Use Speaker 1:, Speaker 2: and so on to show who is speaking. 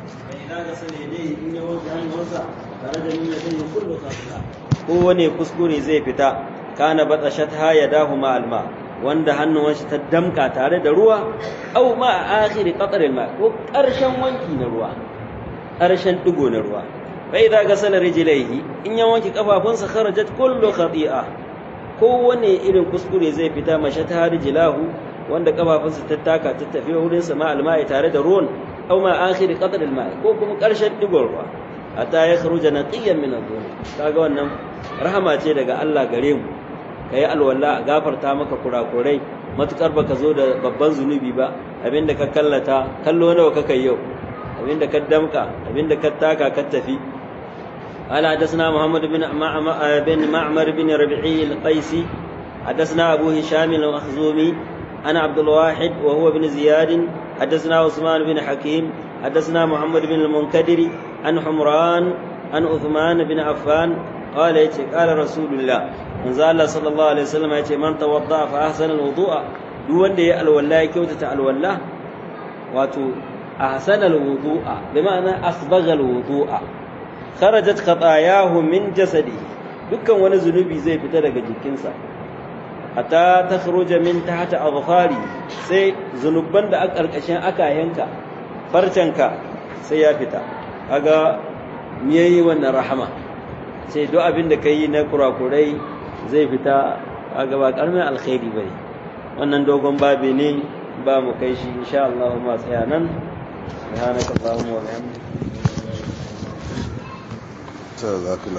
Speaker 1: فإذا غسل يديه إن يوجه النوزع خرج من يديه كل خطيئة kowane kuskure zai fita kana batashatha yadahu ma alma wanda hannuwan shi ta damka tare da ruwa au ma a akhiri qatril ma ko karshen wanki na ruwa karshen digo na ruwa fa idza gasala rijlaihi in ya wanki kafafunsa kharajat kullu khati'a kowane irin kuskure zai fita mashata rijlahu wanda kafafunsa ta taka ta tafi wurin sa ma alma'i tare da ruwan au ma akhiri qatril ma ko kuma karshen digon ruwa hatta ya kharuja naqiyan min adh-dhunub kaga wannan rahama ce daga Allah gare mu kai alwala a gafarta maka kurakurai matukar baka zo da babban zunubi ba abinda ka kallata kallo nawa ka kai yau abinda ka damka abinda ka taka ka tafi قال حدثنا محمد بن بن معمر بن ربيعي القيسي حدثنا أبو هشام المخزومي أنا عبد الواحد وهو بن زياد حدثنا عثمان بن حكيم حدثنا محمد بن المنكدر عن حمران عن عثمان بن عفان قال يتي قال رسول الله من الله صلى الله عليه وسلم يتي من توضأ فأحسن الوضوء duk wanda ya alwala ya kyautata alwala wato ahsana alwudu'a bi ma'ana asbagha alwudu'a kharajat khatayahu min jasadi dukkan wani zunubi zai fita daga jikinsa hatta takhruja min tahta adfari sai zunuban da aka karkashin aka yanka farcanka sai ya fita kaga me yayi wannan rahama sai duk abin da kai na kurakurai zai fita kaga ba karamin alkhairi bane wannan dogon babi ne ba mu kai shi insha Allah ma tsaya nan subhanakallahumma wa bihamdika